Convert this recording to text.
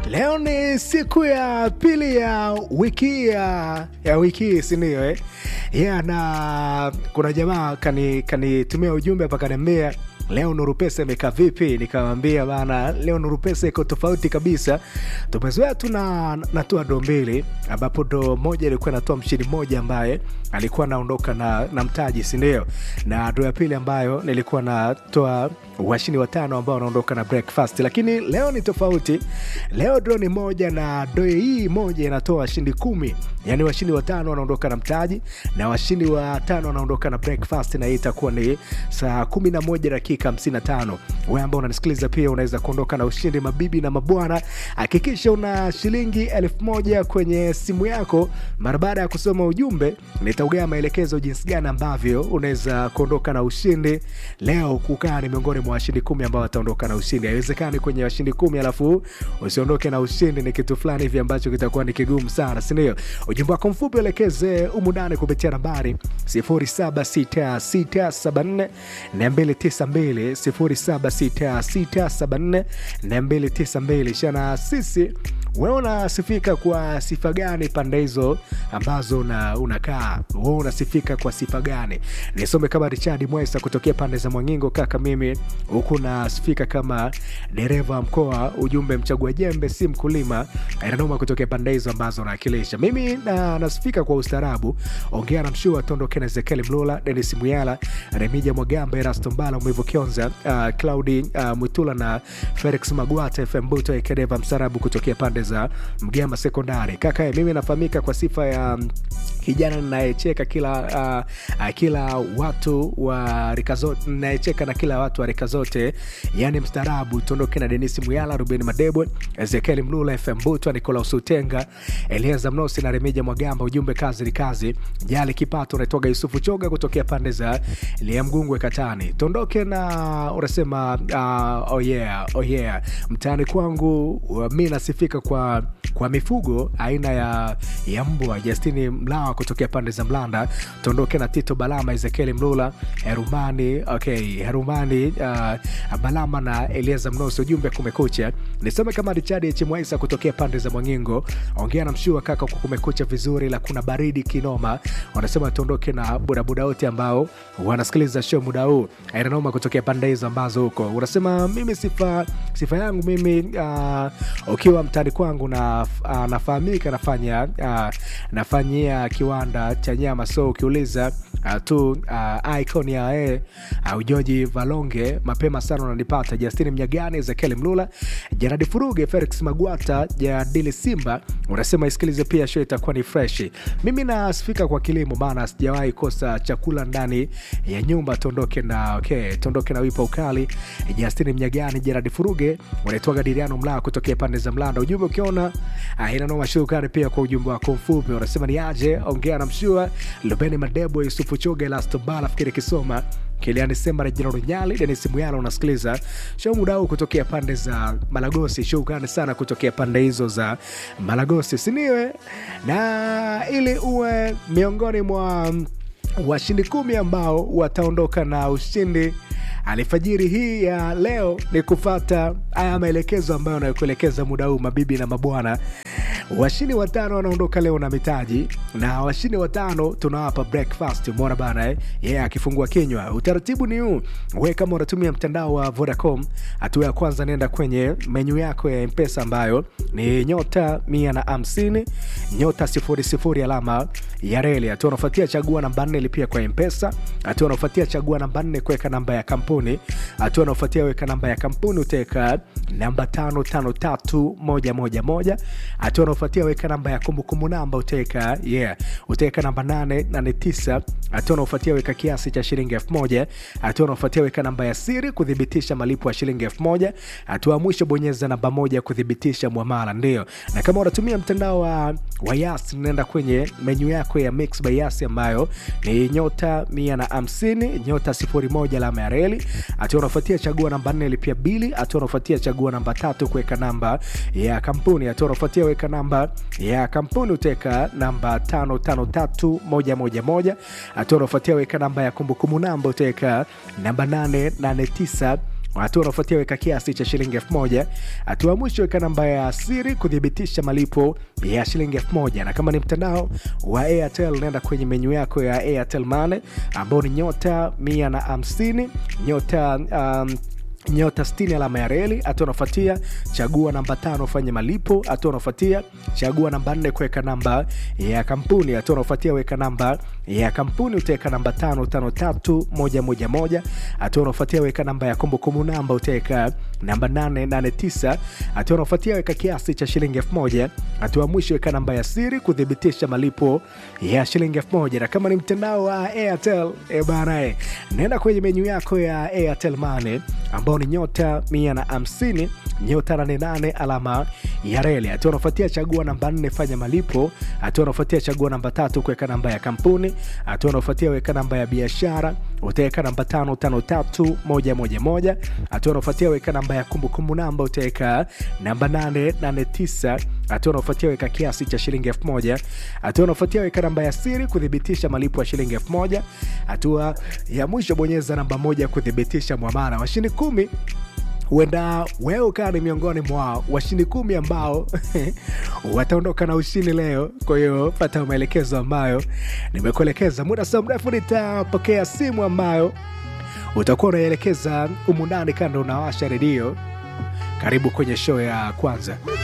Leo ni siku ya pili ya wiki ya, ya wiki hii sindio eh? yeah, na kuna jamaa kanitumia kani, kani ujumbe hapa kaniambia leo Nuru Pesa imekaa vipi? Nikamwambia bana, leo Nuru Pesa iko tofauti kabisa. Tumezoea tu na natoa doo mbili, ambapo doo moja ilikuwa inatoa mshindi mmoja ambaye alikuwa anaondoka na, na mtaji, si ndio? Na doo ya pili ambayo nilikuwa natoa washindi watano ambao wanaondoka na breakfast, lakini leo ni tofauti. Leo doo ni moja na doo hii moja inatoa washindi kumi, yani washindi watano wanaondoka na mtaji na washindi watano wanaondoka na breakfast, na hii itakuwa ni saa kumi na moja dakika 55. Wewe ambao unanisikiliza pia unaweza kuondoka na ushindi, mabibi na mabwana. Hakikisha una shilingi elfu moja kwenye simu yako. Mara baada ya kusoma ujumbe, nitaugaa maelekezo jinsi gani ambavyo unaweza kuondoka na ushindi leo. Kukaa ni miongoni mwa washindi kumi ambao wataondoka na ushindi. Haiwezekani kwenye washindi kumi alafu usiondoke na ushindi, ni kitu fulani hivi ambacho kitakuwa ni kigumu sana, si ndio? Ujumbe wako mfupi uelekeze humu ndani kupitia nambari 076674 292 076674 shana sisi wewe unasifika kwa sifa gani pande hizo ambazo una, unakaa wewe unasifika kwa sifa gani nisome kama richard mwesa kutokea pande za mwangingo kaka mimi huku nasifika kama dereva wa mkoa ujumbe mchagua jembe si mkulima inanoma kutokea pande hizo ambazo unawakilisha mimi na, nasifika kwa ustaarabu ongea na mshua tondoke na ezekieli mlula denis muyala remija mwagamba erasto mbala mwivu kionza uh, claudi uh, mwitula na felix magwata fm buto ekedeva msarabu kutokea pande za mgema sekondari kaka mimi nafahamika kwa sifa ya um, kijana ninayecheka kila uh, uh, kila watu wa rika zote ninayecheka na kila watu wa rika zote yani mstaarabu tuondoke na denisi muyala ruben madebwe ezekieli mlula fm butwa nikolaus utenga elieza mnosi na remija mwagamba ujumbe kazi ni kazi jali kipato unaitoga yusufu choga kutokea pande za liamgungwe katani tuondoke na unasema uh, oh yeah, oh yeah. mtaani kwangu uh, mi nasifika kwa kwa mifugo aina ya, ya mbwa justini mlawa kutokea pande za mlanda tuondoke na tito balama ezekieli mlula herumani okay, herumani uh, balama na elieza mnosi ujumbe kumekucha nisome kama richadi chimwaisa kutokea pande za mwangingo ongea na mshua kaka kwa kumekucha vizuri la kuna baridi kinoma wanasema tuondoke na budabuda wote ambao wanasikiliza show muda huu ainanoma kutokea pande hizo ambazo huko unasema mimi sifa sifa yangu mimi uh, ukiwa mtani kwangu na uh, nafahamika nafanya uh, nafanyia kiwanda cha nyama so ukiuliza uh, tu uh, icon ya e uh, ujoji valonge mapema sana unanipata justini mnyagani ezekieli mlula janadi furuge felix magwata jadili simba unasema isikilize pia show itakuwa ni freshi mimi nasifika kwa kilimo maana sijawahi kosa chakula ndani ya nyumba tuondoke na okay, tuondoke na wipa ukali justini mnyagani janadi furuge unaitwaga diriano mlaa kutokea pande za mlanda ujumbe ukiona uh, inanoma shukani pia kwa ujumbe wako mfupi unasema ni aje ongea na mshua lubeni madebo yusufu choga elastobala fikiri kisoma kiliani sema rejina runyali denis muyala unasikiliza show muda huu kutokea pande za malagosi shukrani sana kutokea pande hizo za malagosi siniwe na ili uwe miongoni mwa washindi kumi ambao wataondoka na ushindi alfajiri hii ya leo ni kufata haya maelekezo ambayo anayokuelekeza muda huu mabibi na mabwana washindi watano wanaondoka leo na mitaji na washindi watano tunawapa breakfast umeona bana eh? yeye yeah, akifungua kinywa utaratibu ni huu we kama unatumia mtandao wa vodacom hatua ya kwanza nenda kwenye menyu yako ya mpesa ambayo ni nyota mia na hamsini nyota sifuri sifuri alama ya reli hatua unafuatia chagua namba nne lipia kwa mpesa hatua unafuatia chagua namba nne kuweka namba ya kampuni hatua unaofuatia weka namba ya kampuni utaweka namba tano tano tatu moja moja moja hatua unaofuatia weka namba ya kumbukumbu namba utaweka yeah utaweka namba nane nane tisa hatua unaofuatia weka kiasi cha shilingi elfu moja hatua unaofuatia weka namba ya siri kuthibitisha malipo ya shilingi elfu moja hatua ya mwisho bonyeza namba moja kuthibitisha mwamala ndio na kama unatumia mtandao wa, wa yas naenda kwenye menyu yako ya mix by yas ambayo ni nyota mia na hamsini nyota sifuri moja alama ya reli hatua unafuatia chagua namba nne lipia bili hatua unafuatia chagua namba tatu kuweka namba ya kampuni hatua unafuatia weka namba ya kampuni utaweka namba tano tano tatu moja moja moja hatua unafuatia weka namba ya kumbukumbu namba utaweka namba nane nane tisa hatua unaofuatia weka kiasi cha shilingi elfu moja hatua ya mwisho weka namba ya siri kuthibitisha malipo ya shilingi elfu moja na kama ni mtandao wa airtel naenda kwenye menyu yako ya airtel mane ambao ni nyota mia na hamsini nyota um, nyota 60 alama ya reli hatua unafuatia chagua namba tano ufanye malipo hatua unafuatia chagua namba nne kuweka namba ya kampuni hatua unafuatia weka namba ya kampuni utaweka namba tano tano tatu moja moja moja hatua unafuatia weka namba ya kumbukumbu namba utaweka namba 889 hatua unafuatia weka kiasi cha shilingi elfu moja hatua mwisho weka namba ya siri kuthibitisha malipo ya shilingi elfu moja na kama ni mtandao wa airtel e bana e, naenda kwenye menyu yako ya airtel mane ambao ni nyota 150 nyota 88 alama ya reli hatua unafuatia chagua namba 4 fanya malipo hatua unafuatia chagua namba tatu kuweka namba ya kampuni hatua unafuatia weka namba ya biashara utaweka namba 553111 hatua unafuatia weka namba ya kumbukumbu namba utaweka namba 889 hatua unafuatia weka kiasi cha shilingi 1000 hatua unafuatia weka namba ya siri kuthibitisha malipo ya shilingi 1000 hatua ya mwisho bonyeza namba moja kuthibitisha mwamara washindi kumi huenda wewe ukawa ni miongoni mwa washindi kumi ambao wataondoka na ushindi leo kwa hiyo pata maelekezo ambayo nimekuelekeza muda sio mrefu nitapokea simu ambayo utakuwa unaielekeza umundani kando unawasha redio karibu kwenye show ya kwanza